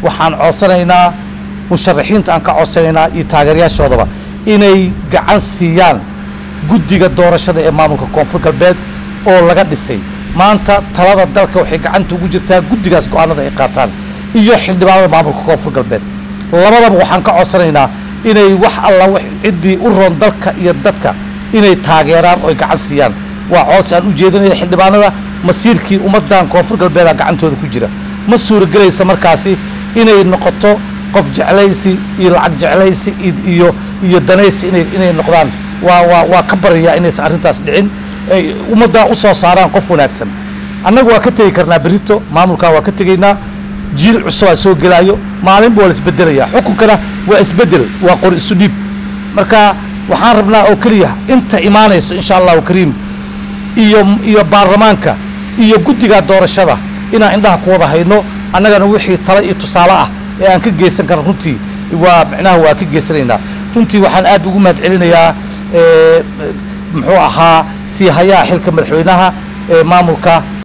waxaan codsanaynaa musharaxiinta aan ka codsanaynaa iyo taageerayaashoodaba inay gacan siiyaan guddiga doorashada ee maamulka koonfur galbeed oo laga dhisay maanta talada dalka waxay gacanta ugu jirtaa guddigaas go-aanada ay qaataan iyo xildhibaanada maamulka koonfur galbeed labadaba waxaan ka codsanaynaa inay wax alla wax ciddii u roon dalka iyo dadka inay taageeraan oo ay gacan siiyaan waa coos aan u jeedinaya xildhibaanada masiirkii ummaddan koonfur galbeeda gacantooda ku jira ma suuragelaysa markaasi inay noqoto qof jeclaysi iyo lacag jeclaysi iyo iyo danaysi inay inay noqdaan waa waa waa ka baryayaa inaysan arrintaas dhicin ay ummaddan u soo saaraan qof wanaagsan annaga waa ka tegi karnaa berito maamulkaa waa ka tegaynaa jiil cusubaa soo gelaayo maalinba waa la isbedelayaa xukunkana waa isbedel waa qor isu dhiib marka waxaan rabnaa oo keliya inta imaanayso insha allahu kariim iyo iyo baarlamaanka iyo guddiga doorashada inaan indhaha ku wada hayno annagana wixii tale iyo tusaale ah ee aan ka geysan karno runtii waa micnaha waa ka geysanaynaa runtii waxaan aad ugu mahad celinayaa muxuu ahaa sii hayaha xilka madaxweynaha ee maamulka